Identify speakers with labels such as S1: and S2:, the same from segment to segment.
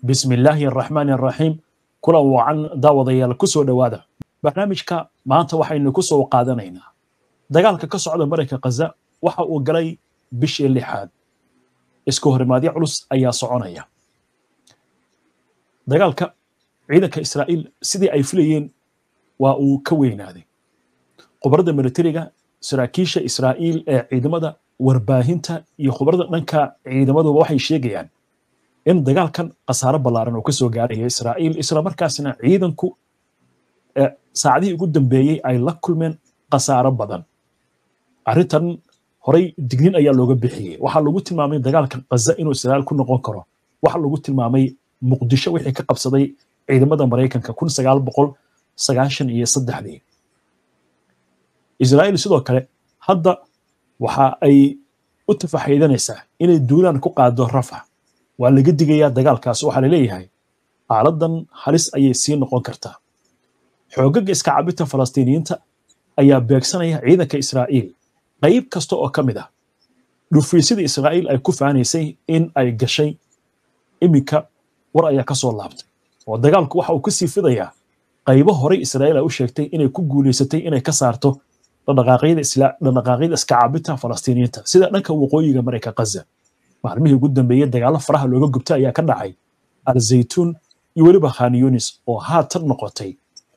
S1: bismi illaahi araxmaani araxiim kulan wacan daawadayaal ku soo dhowaada barnaamijka maanta waxaynu ku soo qaadanaynaa dagaalka ka socda marayka khaza waxa uu galay bishii lixaad isku horimaadyo culus ayaa soconaya dagaalka ciidanka israa'iil sidii ay filayeen waa uu ka weynaaday khubarada militariga saraakiisha israa'iil ee ciidamada warbaahinta iyo khubarada dhanka ciidamaduba waxay sheegayaan in dagaalkan khasaaro ballaaran oo ka soo gaaraya israa'iil islamarkaasna ciidanku saacadihii ugu dambeeyey ay la kulmeen khasaaro badan arrintan horay dignin ayaa looga bixiyey waxaa lagu tilmaamay dagaalka khaza inuu israa'iil ku noqon karo waxaa lagu tilmaamay muqdisho wixii ka qabsaday ciidamada maraykanka kun sagaal boqol sagaashan iyo saddexdii israa'iil sidoo kale hadda waxa ay u tafaxaydanaysaa inay duulaan ku qaado rafax waa laga digayaa dagaalkaas waxaa la leeyahay xaaladan halis ayay sii noqon kartaa xoogaga iska cabinta falastiiniyiinta ayaa beegsanaya ciidanka israa'iil qayb kasta oo ka mid ah dhufiisyada israa'iil ay ku faanaysay in ay gashay iminka war ayaa ka soo laabtay oo dagaalku waxa uu ka sii fidayaa qaybo horey israa'iil ay u sheegtay inay ku guulaysatay inay ka saarto dhaqdhaqaaqyada iska cabinta falastiiniyiinta sida dhanka waqooyiga marayka khaza maalmihii ugu dambeeyey dagaalo faraha looga gubta ayaa ka dhacay alzaytuun iyo weliba khan yunis oo haatan noqotay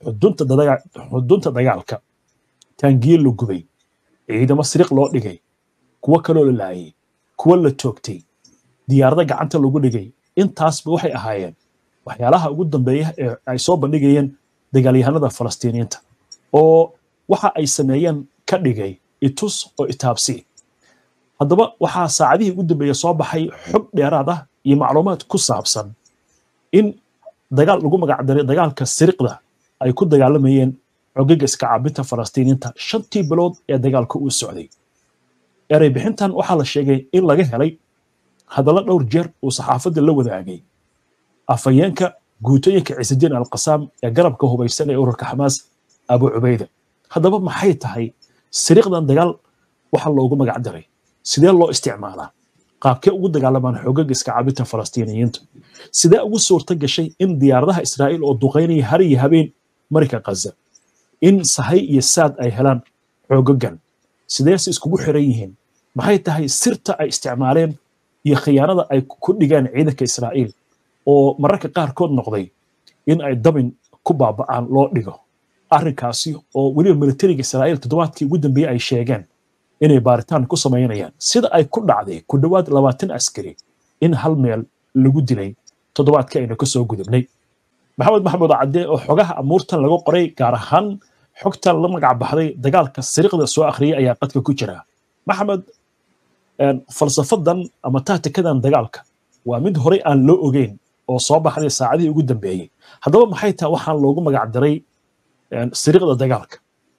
S1: xudunta dagaalka taangiye la gubay ciidamo siriq loo dhigay kuwo kaloo la laayay kuwo la toogtay diyaarada gacanta lagu dhigay intaasba waxay ahaayeen waxyaalaha ugu dambeeya ee ay soo bandhigayeen dagaalyahanada falastiiniyiinta oo waxa ay sameeyeen ka dhigay itus oo itaabsi haddaba waxaa saacadihii ugu dambeeya soo baxay xog dheeraad ah iyo macluumaad ku saabsan in dagaal lagu magacdaray dagaalka siriqda ay ku dagaalamayeen xogaga iska caabinta falastiiniinta shantii bilood ee dagaalka uu socday erey bixintan waxaa la sheegay in laga helay hadallo dhowr jeer uu saxaafadda la wadaagay afhayeenka guutooyinka ciisidiin alqasaam ee garabka hubaysan ee ururka xamaas abu cubayda haddaba maxay tahay siriqdan dagaal waxa loogu magacdaray sidee loo isticmaalaa qaabkee ugu dagaalamaan xoogaga iska cabinta falastiiniyiinta sidee ugu suurta gashay in diyaaradaha israa'iil oo duqaynaya har iyo habeen marayka khaza in sahay iyo saad ay helaan xoogagan sideese iskugu xiran yihiin maxay tahay sirta ay isticmaaleen iyo khiyaanada ay ku dhigeen ciidanka israa'iil oo mararka qaarkood noqday in ay dabin ku baaba'aan loo dhigo arrinkaasi oo weliba militariga israa'iil toddobaadkii ugu dambeeyey ay sheegeen inay baaritaan ku samaynayaan sida ay ku dhacday ku dhowaad labaatan askari in hal meel lagu dilay toddobaadkii aynu ka soo gudubnay maxamed maxamuud cadde oo xogaha amuurtan laga qoray gaar ahaan xogtan la magac baxday dagaalka siriqda soo akhriyay ayaa qadka ku jira maxamed falsafadan ama taatikadan dagaalka waa mid horey aan loo ogeyn oo soo baxday saacadihii ugu dambeeyey haddaba maxay tahay waxaan loogu magac daray siriqda dagaalka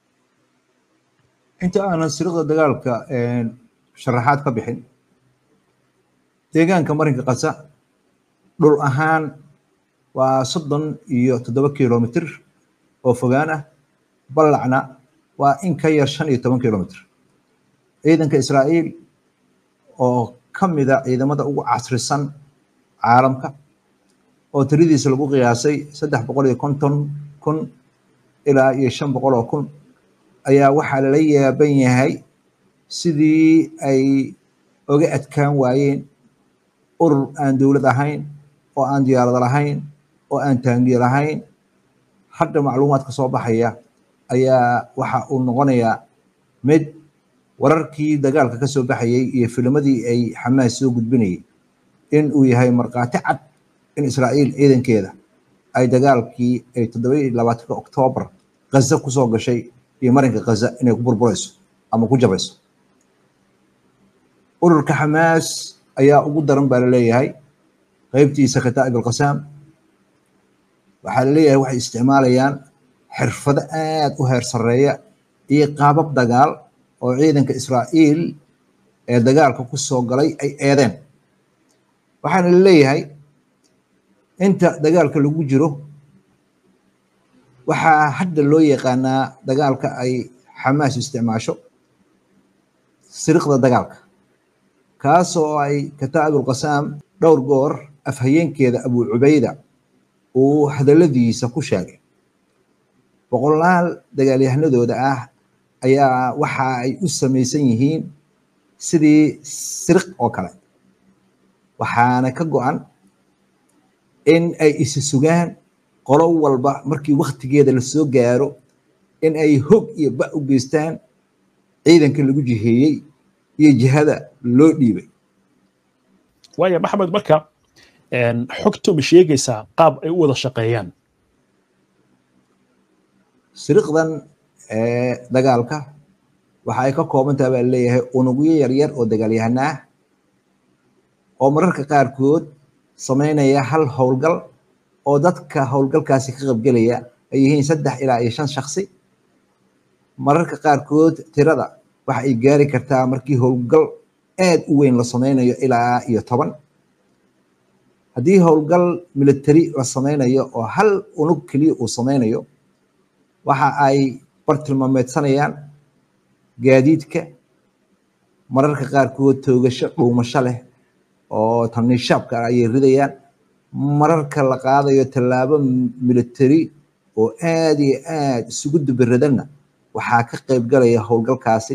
S2: inta aanan siriqda dagaalka sharaxaad ka bixin deegaanka marinka kasa dhul ahaan waa soddon iyo toddoba kilomitr oo fogaan ah ballacna waa in ka yar shan iyo toban kilomitr ciidanka israa'iil oo ka mida ciidamada ugu casrisan caalamka oo tiradiisa lagu qiyaasay saddex boqol iyo konton kun ilaa iyo shan boqol oo kun ayaa waxaa lala yaaban yahay sidii ay oga adkaan waayeen urur aan dowlad ahayn oo aan diyaarado lahayn oo aan taangiye lahayn hadda macluumaadka soo baxaya ayaa waxa uu noqonayaa mid wararkii dagaalka ka soo baxayey iyo filmadii ay xamaas soo gudbinayay in uu yahay markhaati cad in israa'iil ciidankeeda ay dagaalkii ay toddoba iyo labaatanka oktoobar ghaza kusoo gashay iyo marinka khaza inay ku burburayso ama ku jabayso ururka xamaas ayaa ugu daran baa laleeyahay qaybtiisa kataa'ib alqasaam waxaa laleeyahay waxay isticmaalayaan xirfado aad u heer sarreeya iyo qaabab dagaal oo ciidanka israa'iil ee dagaalka ku soo galay ay eedeen waxaana laleeyahay inta dagaalka lagu jiro waxaa hadda loo yaqaanaa dagaalka ay xamaas isticmaasho siriqda dagaalka kaasoo ay kataa'ib alqasaam dhowr goor afhayeenkeeda abu cubayda uu hadalladiisa ku sheegay boqolaal dagaalyahanadooda ah ayaa waxa ay u samaysan yihiin sidii siriq oo kale waxaana ka go-an in ay isi sugaan qolo walba markii waktigeeda lasoo gaaro in ay hog iyo ba u geystaan ciidanka lagu jiheeyey iyo jihada loo dhiibay
S1: waaya maxamed marka xogtu ma sheegaysaa qaab ay u wada shaqeeyaan
S2: siriqdan dagaalka waxa ay ka koobantaha baa leeyahay unugyo yaryar oo dagaalyahana ah oo mararka qaarkood samaynaya hal howlgal oo dadka howlgalkaasi ka qaybgelaya ay yihiin saddex ilaa iyo shan shaksi mararka qaarkood tirada waxa ay gaari kartaa markii howlgal aad u weyn la samaynayo ilaa iyo toban haddii howlgal military la samaynayo oo hal unug keliya uu samaynayo waxa ay bartilmaameedsanayaan gaadiidka mararka qaarkood toogasho dhuumasho leh oo tamiishaabka ayay ridayaan mararka la qaadayo tallaabo military oo aad iyo aad isugu dubiradanna waxaa ka qayb galaya howlgalkaasi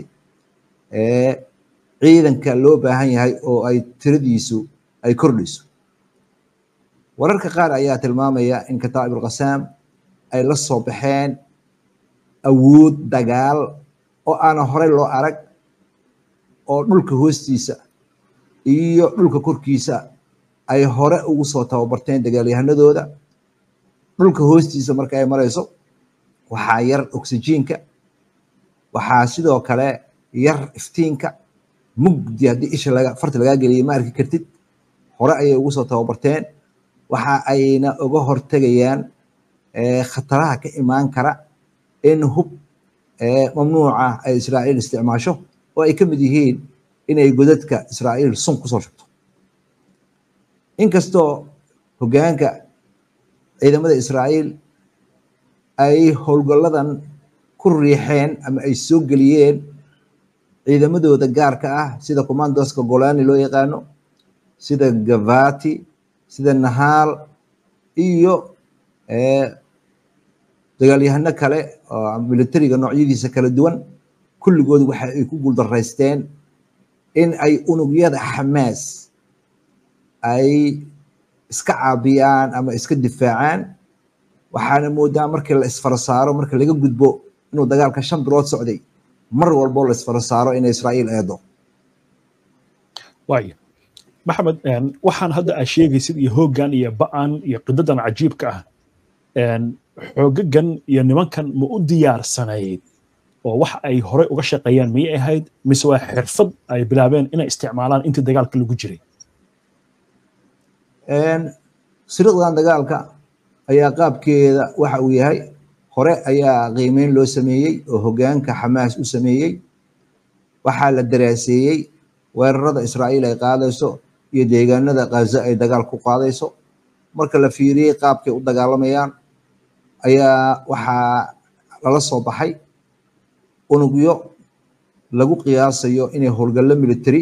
S2: ciidanka loo baahan yahay oo ay tiradiisu ay kordhayso wararka qaar ayaa tilmaamaya in kataa'ib alqasaam ay la soo baxeen awood dagaal oo aana horey loo arag oo dhulka hoostiisa iyo dhulka korkiisa ay hore ugu soo tababarteen dagaalyahanadooda dhulka hoostiisa marka ay marayso waxaa yar oxyjiinka waxaa sidoo kale yar iftiinka mugdi haddii isha laga farta lagaa geliyay ma arki kartid hore ayay ugu soo tababarteen waxa ayna uga hortegayaan khataraha ka imaan kara in hub mamnuuca ay israa'iil isticmaasho oo ay ka mid yihiin inay godadka israa'iil sun kusoo shubto inkastoo hoggaanka ciidamada israa'iil ay howlgalladan ku riixeen ama ay soo geliyeen ciidamadooda gaarka ah sida commandoska golani loo yaqaano sida gavati sida nahaal iyo dagaalyahano kale oo militariga noocyadiisa kala duwan kulligood waxa ay ku guuldaraysteen in ay unugyada xamaas ay iska caabiyaan ama iska difaacaan waxaana moodaa markii la isfara saaro marka laga gudbo inuu dagaalka shan bilood socday mar walbo la isfara saaro in israa'iil eedo
S1: waaya maxamed waxaan hadda aa sheegaysid iyo hooggan iyo ba'an iyo qidadan cajiibka ah xoogagan iyo nimankan ma u diyaarsanayd oo wax ay horey uga shaqeeyaan miyay ahayd mise waa xirfad ay bilaabeen inay isticmaalaan intii dagaalka lagu jiray
S2: siriqdan dagaalka ayaa qaabkeeda waxa uu yahay hore ayaa qiimeyn loo sameeyey oo hoggaanka xamaas u sameeyey waxaa la daraaseeyey weerarada israa'iil ay qaadayso iyo deegaanada khaza ay dagaal ku qaadayso marka la fiiriyey qaabkay u dagaalamayaan ayaa waxaa lala soo baxay unugyo lagu qiyaasayo inay howlgallo military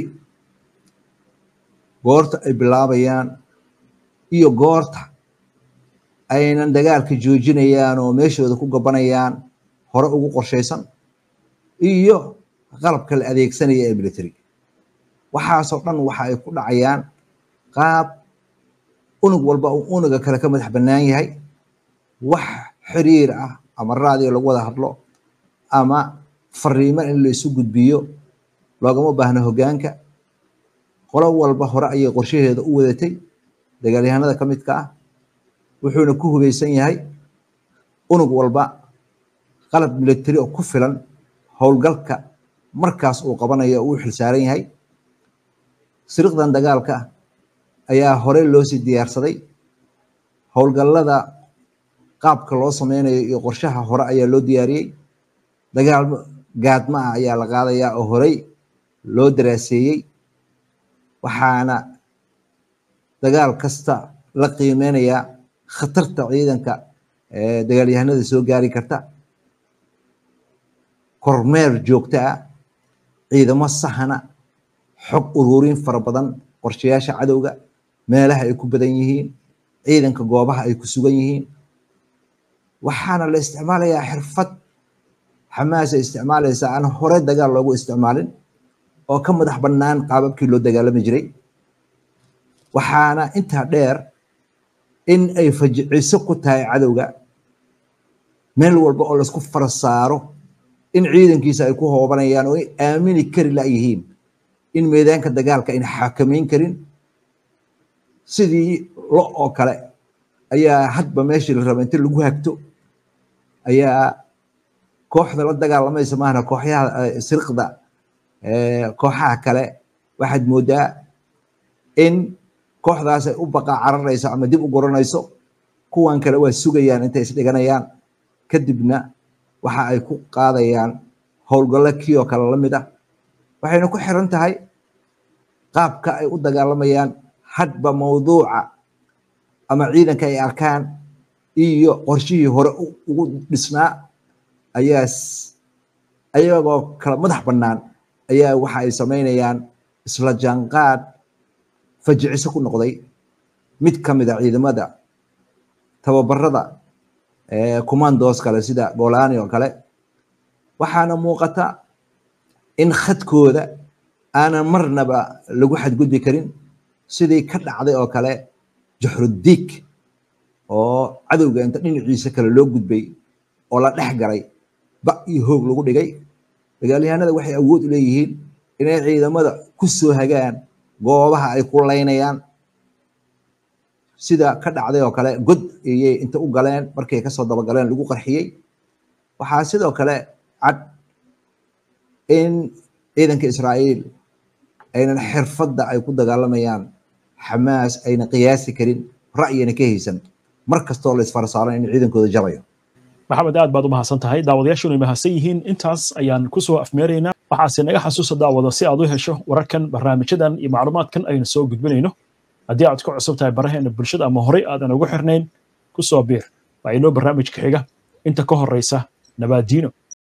S2: goorta ay bilaabayaan iyo goorta aynan dagaalka joojinayaan oo meeshooda ku gabanayaan hore ugu qorshaysan iyo qalabka la adeegsanaya ee military waxaasoo dhan waxa ay ku dhacayaan qaab unug walba uu unuga kale ka madax bannaan yahay wax xiriir ah ama raadiyo lagu wada hadlo ama fariimo in la isu gudbiyo loogama baahno hoggaanka qolo walba hore ayay qorshaheeda u wadatay dagaalyahanada ka midka ah wuxuuna ku hubaysan yahay unug walba qalab military oo ku filan howlgalka markaas uu qabanayo uu xilsaaran yahay siriqdan dagaalka ayaa horey loo sii diyaarsaday howlgallada qaabka loo sameynayo iyo qorshaha hore ayaa loo diyaariyey dagaal gaadma ah ayaa la qaadayaa oo horey loo daraaseeyey waxaana dagaal kasta la qiimeynayaa khatarta ciidanka dagaalyahanada soo gaari karta kormeer joogto ah ciidamo sahana xog ururin fara badan qorshayaasha cadowga meelaha ay ku badan yihiin ciidanka goobaha ay ku sugan yihiin waxaana la isticmaalayaa xirfad xamaas ay isticmaalaysaa aan hore dagaal loogu isticmaalin oo ka madax bannaan qaababkii loo dagaalami jiray waxaana intaa dheer in ay fajiciso ku tahay cadowga meel walba oo laisku fara saaro in ciidankiisa ay ku hoobanayaan oo ay aamini kari layihiin in meedaanka dagaalka ayna xakamayn karin sidii lo oo kale ayaa hadba meeshii la raba inta lagu hagto ayaa kooxda la dagaalamaysa maahna kooxyaha sirqda kooxaha kale waxaad moodaa in kooxdaas ay u baqa cararayso ama dib u goranayso kuwan kale waa sugayaan intay isdhiganayaan kadibna waxa ay ku qaadayaan howlgallo kii oo kale la mid ah waxayna ku xiran tahay qaabka ay u dagaalamayaan hadba mawduuca ama ciidanka ay arkaan iyo qorshihii hore ugu dhisnaa ayaa ayagoo kala madax bannaan ayaa waxa ay samaynayaan isla jaanqaad fajiciso ku noqday mid ka mid a ciidamada tababarada commandos kale sida golani oo kale waxaana muuqata in khadkooda aanan marnaba lagu xadgudbi karin sidii ka dhacday oo kale juxrudiig oo cadowga inta dhinaciisa kale loo gudbay oo la dhex galay ba iyo hoog lagu dhigay dagaalyahanada waxay awood u leeyihiin inay ciidamada ku soo hagaan goobaha ay ku laynayaan sida ka dhacday oo kale god ayay inta u galeen markay kasoo dabagaleen lagu qarxiyey waxaa sidoo kale cad in ciidanka israa'iil aynan xirfadda ay ku dagaalamayaan xamaas ayna qiyaasi karin ra'yina ka haysan mar kastoo la isfarsaaran in ciidankooda jabayo
S1: maxamed aad baad u mahadsan tahay daawadayaashuna mahadsan yihiin intaas ayaan kusoo afmeeraynaa waxaase naga xasuusa daawada si aad u hesho wararkan barnaamijyadan iyo macluumaadkan aynu soo gudbinayno haddii aad ku cusub tahay baraheena bulshada ama horey aadan ugu xirnayn ku soo biir waa inoo barnaamijka xiga inta ka horraysa nabaadiino